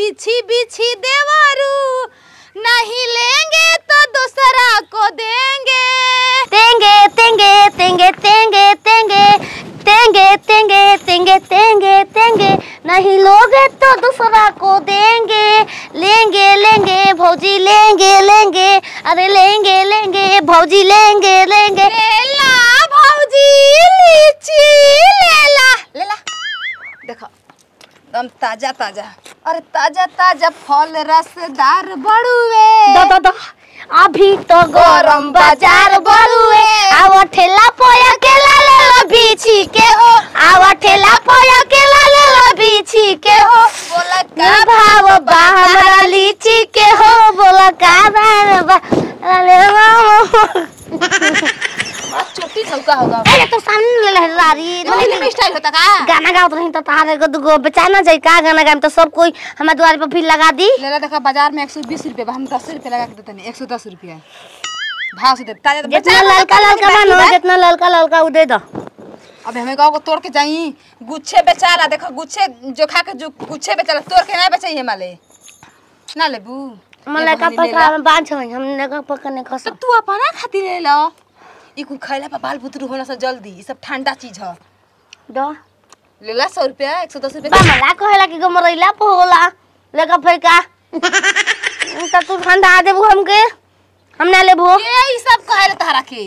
बिछी बिछी देवरू नहीं लेंगे तो दूसरा को देंगे तेंगे तेंगे तेंगे तेंगे तेंगे तेंगे तेंगे तेंगे तेंगे तेंगे नहीं लोगे तो दूसरा को देंगे लेंगे लेंगे भौजी लेंगे लेंगे अरे लेंगे लेंगे भौजी लेंगे लेंगे लेला भौजी लीची लेला लेला देखो एकदम ताजा ताजा अरे ताजा ताजा फल रसदार बड़ुए दा दा दा अभी तो गरम बाजार बरुए आवा ठेला पोया के ला ले लो बीछी के हो आवा ठेला पोया के ला ले लो बीछी के हो बोला का का भाव बा हमरा लीची के हो बोला का भाव बा अरे मामा छोटी चौका होगा अरे तो सामने ले ले रारी तो फिल्म स्टाइल होता का गाना गाओ रही तो तारे को दुगो बेचाना जाई का गाना गाम तो सब कोई हमारे द्वार पे फिर लगा दी लेला देखा बाजार में 120 रुपए बा हम 10 रुपए लगा के देते नहीं 110 रुपए भाव से दे ताजा तो जितना बेचा ललका ललका मानो जितना ललका ललका उ दे दो अब हमें गाँव को तोड़ के जाई गुच्छे बेचारा देखो गुच्छे जो खा के जो गुच्छे बेचारा तोड़ के ना बेचाइए माले ना लेबू मला का पका में बांध छ हमने का पका ने खस तो तू अपना खातिर ले लो ई कुल खैला पर बाल बुतरू होना से जल्दी ई सब ठंडा चीज ह दो लेला सौ रुपया एक सौ दस बा रुपया मला कहेला कि गमरैला पे होला लेका फेका त तू ठंडा देबू हमके हम ना लेबू ये ई सब कहे तारा के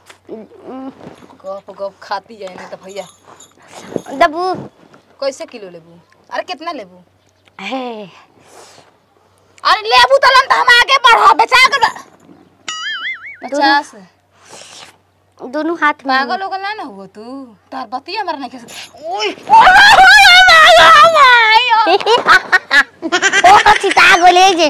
गप गप खाती है ना तो भैया दबू कैसे किलो लेबू अरे कितना लेबू हे अरे लेबू तो लम तो हम आगे बढ़ो बेचा कर पचास दोनों हाथ में पागल होगल ना ना हुआ तू तार बती हमारा नहीं कैसे ओए ओ तो चिता गोले जे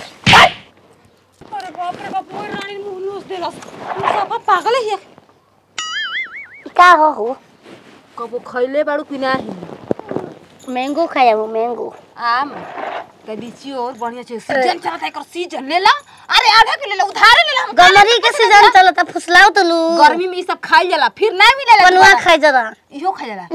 अरे बाप रे बाप मोर रानी मुंह लूस देलस तू सब पागल है का हो हो कबो खइले बाड़ू कि नाही मैंगो खाया वो मैंगो आम त लीची और बढ़िया छे सीजन चलत है एकर सीजन ले ला अरे आधा किलो ले ला उधारे ले ला हम गमरी के सीजन चलता फुसलाओ तो लू गर्मी में ई सब खाइल जाला फिर ना मिलेला पनुआ दोबारा। खाई जरा इहो खा जाला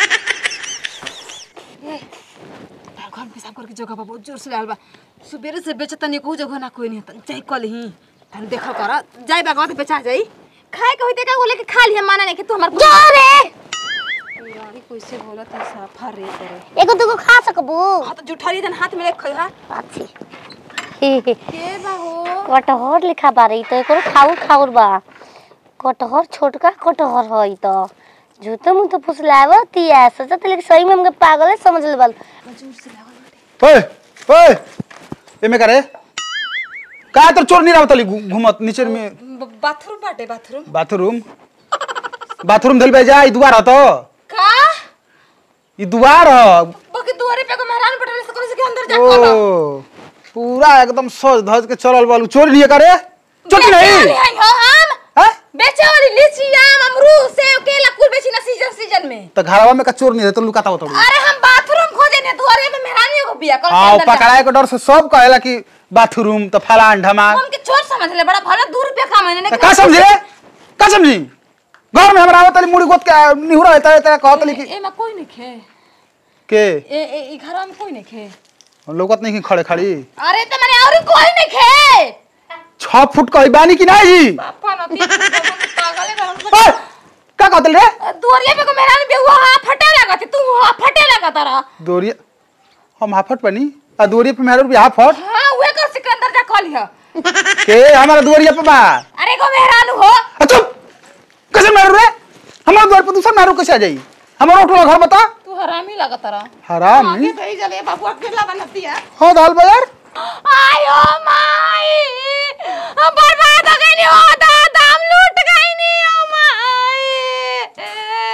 ए तार घर में पेशाब करके जगह बा बहुत जोर से लागल बा सुबेरे से बेचत नहीं कोई जगह ना कोई नहीं तन जाई कल ही तन देखल कर जाई बा गत बेचा जाई खाए के होते का बोले कि खा लिया माना नहीं कि तू हमार जो रे यारी कैसे बोलत है साफा रे करे एगो दुगो खा सकबू हां तो जुठारी तन हाथ में ले खइहा अच्छी के बा हो कटहर लिखा बारे तो एकरो खाउर खाउर बा कटहर छोटका कटहर हई तो झूठो मुँह तो फुसलाव तिया सोचत लेकिन सही में हमके पागल समझ लेबल ओए ओए एमे करे का तर चोर नहीं रावतली घुमत नीचे में बाथरूम बाटे बाथरूम बाथरूम बाथरूम धल बे जा ई दुआर ह तो का ई दुआर ह बाकी दुआरे पे को मेहरान पटल से करे से के अंदर जा ओ खोलो पूरा एकदम सज धज के चलल बालू चोरी नहीं करे चोरी नहीं नहीं हो हम हैं बेचे वाली लीची आम अमरूद सेब केला कुल बेची ना सीजन सीजन में तो घरवा में का चोर नहीं रहे तो लुकाता होता अरे हम बाथरूम खोजे ने दुआरे पे मेहरानियों को बिया कर हाँ पकड़ाए के डर से सब कहेला कि बाथरूम तो फलान ढमाक हम के चोर समझ ले बड़ा भला दू रुपया का महीने तो का समझे का समझी घर में हमरा आवतली मुड़ी गोत के निहुरा रहता रहता कहतली कि ए में कोई नहीं खे के ए ए ई घर में कोई नहीं खे लोकत नहीं कि खड़े खड़ी अरे तो मैंने और कोई नहीं खे छह फुट कही बानी कि नहीं जी पापा ना तीन पागल है गरम ओए, का कहतल रे दुआरे पे को मेहरान बे हुआ हां फटे लगा तू हां फटे लगा तारा दोरिया हम हाफट बनी आ दोरिया पे मेहरा रुपया हाफट हां उहे कर सिकंदर जा कॉल है के हमारा दोरिया पे बा अरे को मेहरान हो आ चुप कैसे मेहरू रे हमारा द्वार पे दूसरा मेहरू कैसे आ जाई हमारा उठला घर बता तू हरामी लगा तारा हराम आगे तो ही चले बाबू अकेला बनती है हो दाल बाजार आयो माई हम बर्बाद हो गई हो दादा हम लूट गई नी ओ माई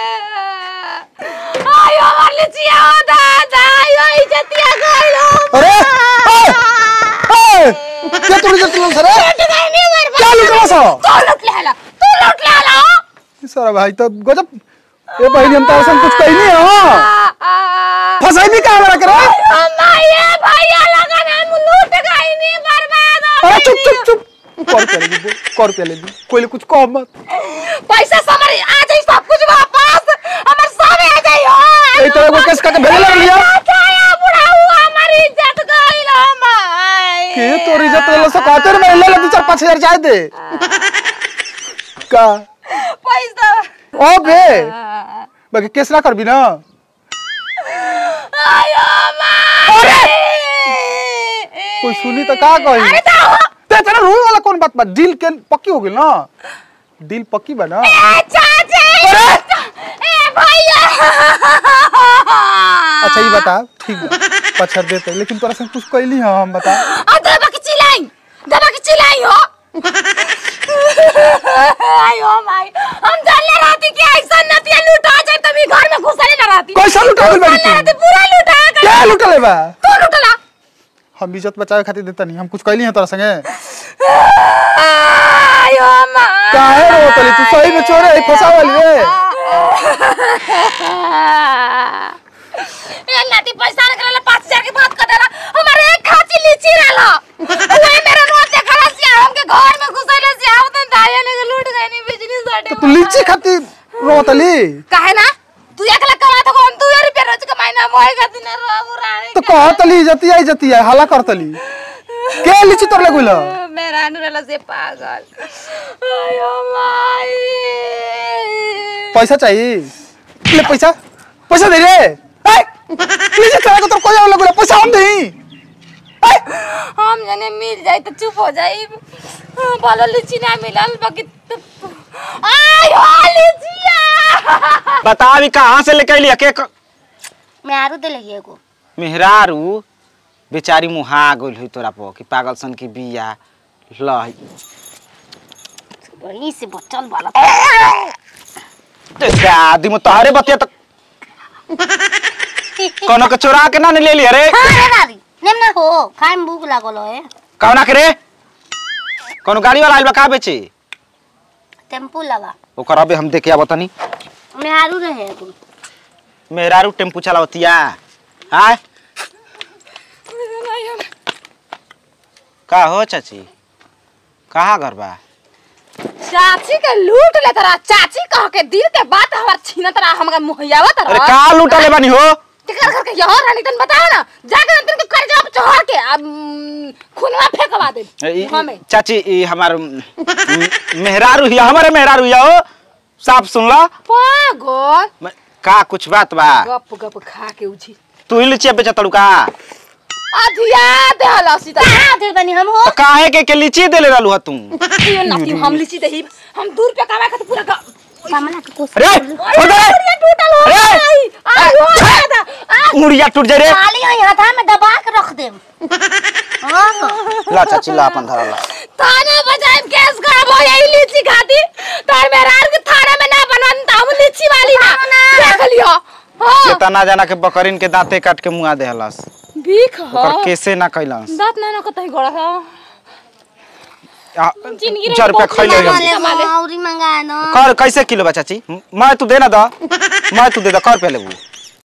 आयो हमार लिचिया हो दादा आयो इज्जतिया गई हो अरे ओए, ओए, क्या तोड़ी जब तुम सर लूट गई नी बर्बाद क्या लूट रहा सो तू लूट ले ला तू लूट ले ला सारा भाई तो गजब ये बहनी हम तो ऐसा कुछ कही नहीं हो फसाई भी कहाँ रख रहा ओ माई भैया लगा हम लूट गई नी बर्बाद हो अरे गई चुप चुप चुप कर पे ले दी कर पे ले दी कोई कुछ कह मत पैसा समर आ जाई सब कुछ वापस हमर सब आ जाई हो ए तो एगो केस का के भेजे लग लिया छाया बुढ़ा हुआ हमारी इज्जत गई ले सो कहते रे मैं ले ले दो चार पाँच हजार जाए दे का पैसा ओ बे बाकी केस ना करबी ना आयो माई कोई सुनी तो का कही अरे ताओ ते तेरा रोए वाला कौन बात बा डील के पक्की हो गेल ना डील पक्की बा ना ए चाची ए भैया अच्छा ये बता ठीक बा पछड़ देते लेकिन तोरा से कुछ कहली हां हम बता आ दबा के चिल्लाई दबा के चिल्लाई हो आयो माई हम जाने रहती कि ऐसा नतिया लूटा जाए तभी घर में घुसने ना रहती कैसा लुटा गइल बाड़ी जाने रहती तू पूरा लूटा कर क्या लुटले बा तू लूटला हम इज्जत बचावे खातिर देता नहीं हम कुछ कहली हैं तोरा संगे आयो माई काहे रो तली तू सही में चोरे है फसा वाली रे ये नाती पैसा निकलला पाँच हजार की बात कर देला हमारे एक खाची लीची रहला वही मेरे नोट देखा से हमके घर में घुसैले से आवत दाया ने लूट गए नी बिजली साडे तो तू लीची खातिर रो तली काहे ना तू एक लाख कमा तो हम दू रुपया रोज कमाई ना मोए का दिन रो रानी तो कह तली जती आई जती है हला कर तली के लीची तोर लगुल मेरा अनुरला से पागल आयो माई पैसा चाहिए ले पैसा पैसा दे रे ए लीची तोरा को तो कोई और लगुल पैसा हम देही हम जने मिल जाए तो चुप हो जाए बोलो लीची ना मिलल बाकी तो आयो लीचिया बता अभी कहाँ से लेके अली के क- मैं आरू दे लगी एगो मेहरारू बेचारी मुहा गइल हुई तोरा पर कि पागल सन की बिया लही बड़ी से बचल वाला ते दादी में तोहरे बतिया तो कोनो के चोरा के ना ले लिया रे हाँ रे दादी नेम ना हो खाए में भूख लागल है कौना के रे कोनो गाड़ी वाला आइल बा का बेचे टेम्पू लगा ओकर अबे हम देखे आवत तनी मैं आरू रहे एगो मेहरारू टेम्पू चलावतिया हाय का हो चाची कहाँ घर बा चाची के लूट ले तरा चाची कह के दिल के बात हमार छीना तरा हमका मुहैयावा अरे तरा का लूटले बानी हो टिकर करके यहाँ रानी तन बताओ ना जाके तन के कर जाओ चढ़ के अब खूनवा फेंकवा दे ई- मुंह में चाची ई हमार म- मेहरारू हिया हमारे मेहरारू हिया हो साफ सुन ला पागल म- का कुछ बात बा गप गप खा के उठी तू ही लीची बेचा तड़ू का अधिया देहला सीता कहाँ दे बनी हम हो तो काहे के के लीची देले रहलू ह तू यो नाती हम लीची दही हम दूर पे कमा के पूरा गा- सामना के कोस अरे उधर ये टूटल हो अरे! गई आयो दादा आ मुड़िया टूट जाए रे खाली हो यहाँ था मैं दबा के रख देम हाँ ला चाची ला अपन धरला थाने बजाए केस खराब हो यही लीची खाती तार मेहरार के थाने में ना बनन त हम लीची वाली ना देख लियो हां चेतना जाना के बकरीन के दांते काट के मुआ देहलस भीख हो ओकर कैसे ना कैलस दांत ना ना कतई गोड़ा हो आ, जिंदगी चार रुपया बहुत खैले कमाले हम। कमाले। औरी मंगाए ना कर कैसे किलो बा चाची म- मैं तू देना द मैं तू दे द कर पे लेबू